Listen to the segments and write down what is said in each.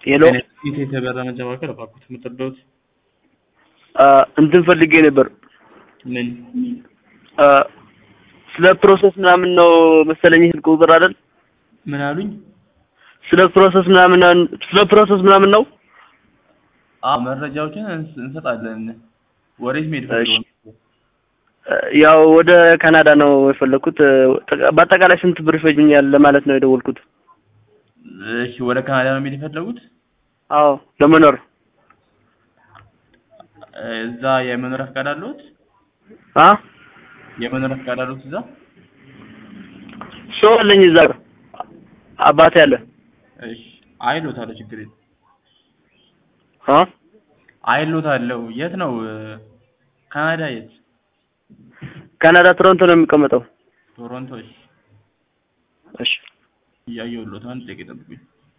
ሄሎ ቤት የተበራ መጨባበቅ እባክዎት የምትረዳዎት አ፣ እንትን ፈልጌ ነበር ምን አ፣ ስለ ፕሮሰስ ምናምን ነው መሰለኝ ስልክ ቁጥር አይደል? ምን አሉኝ? ስለ ፕሮሰስ ምናምን ስለ ፕሮሰስ ምናምን ነው። አዎ መረጃዎችን እንስ- እንሰጣለን። ወዴት መሄድ እሺ። ፈልገው ነው? አ፣ ያው ወደ ካናዳ ነው የፈለኩት። አ፣ ጠቃ- በአጠቃላይ ስንት ብር ይፈጅኛል ለማለት ነው የደወልኩት። እሺ ወደ ካናዳ ነው መሄድ የፈለጉት? አዎ ለመኖር እዛ የመኖሪያ ፈቃድ አለዎት? አ የመኖሪያ ፈቃድ አለዎት እዛ? ሰው አለኝ እዛ ጋር አባቴ አለ። እሺ አይሎታለሁ፣ ችግር የለም። አ አይሎታለሁ። የት ነው? ካናዳ የት? ካናዳ ቶሮንቶ ነው የሚቀመጠው። ቶሮንቶ። እሺ እሺ እያየሁልዎት፣ አንድ ደቂቃ ይጠብቁኝ።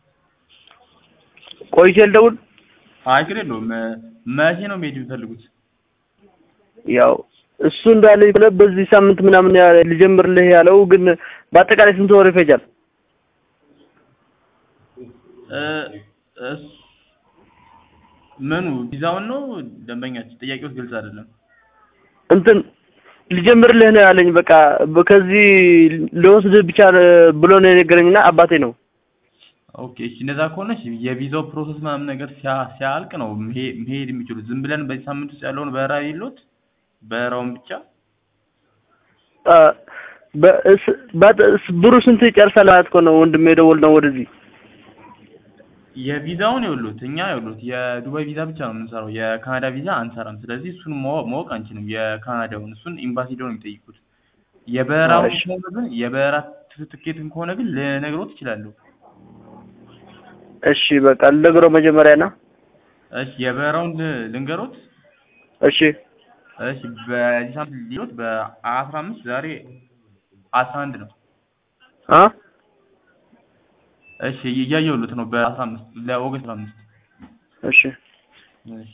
ቆይቼ ልደውል። አይ ችግር የለውም። መቼ ነው መሄድ የሚፈልጉት? ያው እሱ እንዳለኝ ብለህ በዚህ ሳምንት ምናምን ያ ልጀምርልህ ያለው ግን በአጠቃላይ ስንት ወር ይፈጃል? እ እስ- ምኑ ቪዛውን ነው ደንበኛችን? ጥያቄዎች ግልጽ አይደለም። እንትን ልጀምርልህ ነው ያለኝ። በቃ በ- ከዚህ ልወስድህ ብቻ ብሎ ነው የነገረኝና አባቴ ነው። ኦኬ እሺ፣ እንደዛ ከሆነ እሺ፣ የቪዛው ፕሮሰስ ምናምን ነገር ሲያ- ሲያልቅ ነው መሄ- መሄድ የሚችሉት። ዝም ብለን በዚህ ሳምንት ውስጥ ያለውን በረራ የለዎት? በረራውን ብቻ አ፣ በእስ- ባት- እስ- ብሩ ስንት ይጨርሳል ማለት እኮ ነው ወንድሜ የደወል ነው ወደዚህ። የቪዛውን የሉት እኛ የሉት የዱባይ ቪዛ ብቻ ነው የምንሰራው። የካናዳ ቪዛ አንሰራም። ስለዚህ እሱን ማወቅ ማወቅ አንችልም። የካናዳውን እሱን ኤምባሲ ሄደው ነው የሚጠይቁት። የበረራውን እሺ። ከሆነ ግን የበረራ ት- ትኬትን ከሆነ ግን ልነግሮት እችላለሁ። እሺ በቃ ልነግረው መጀመሪያ ና። እሺ የበረራውን ል- ልንገሮት። እሺ እሺ በዚህ ሳምንት ሊሎት በአስራ አምስት ዛሬ አስራ አንድ ነው። አ እሺ እያየሁልዎት ነው። በአስራ አምስት ለኦገስት አስራ አምስት እሺ እሺ